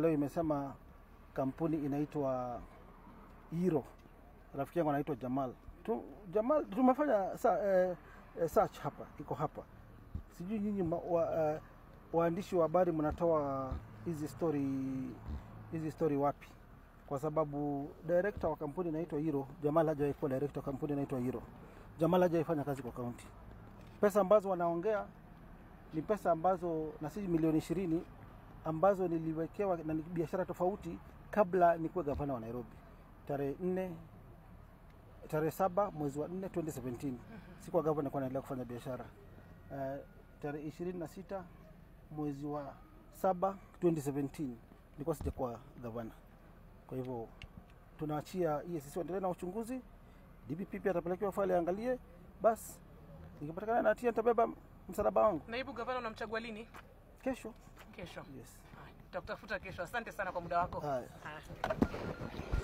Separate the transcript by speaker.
Speaker 1: Leo imesema kampuni inaitwa Hero, rafiki yangu anaitwa Jamal. Tu, Jamal tumefanya sa, eh, eh, search hapa, iko hapa. Sijui nyinyi ma- wa, eh, waandishi wa habari mnatoa hizi story hizi story wapi? Kwa sababu director wa kampuni inaitwa Hero, Jamal hajawahi kuwa director wa kampuni inaitwa Hero. Jamal hajawahi fanya kazi kwa kaunti. Pesa ambazo wanaongea ni pesa ambazo na si milioni ishirini ambazo niliwekewa na ni biashara tofauti kabla nikuwe gavana wa Nairobi tarehe nne tarehe saba mwezi wa nne 2017 sikuwa gavana, nilikuwa naendelea kufanya biashara uh, tarehe ishirini na sita mwezi wa saba 2017 nilikuwa sijakuwa gavana. Kwa hivyo tunaachia EACC waendelee na uchunguzi. DPP pia atapelekewa faili aangalie, basi nikipatikana na hatia nitabeba msalaba wangu
Speaker 2: Naibu gavana unamchagua lini?
Speaker 1: kesho.
Speaker 2: Kesho.
Speaker 1: Yes.
Speaker 2: Haya, Tutakutafuta kesho. Asante sana kwa muda wako.
Speaker 1: Haya.
Speaker 2: Haya.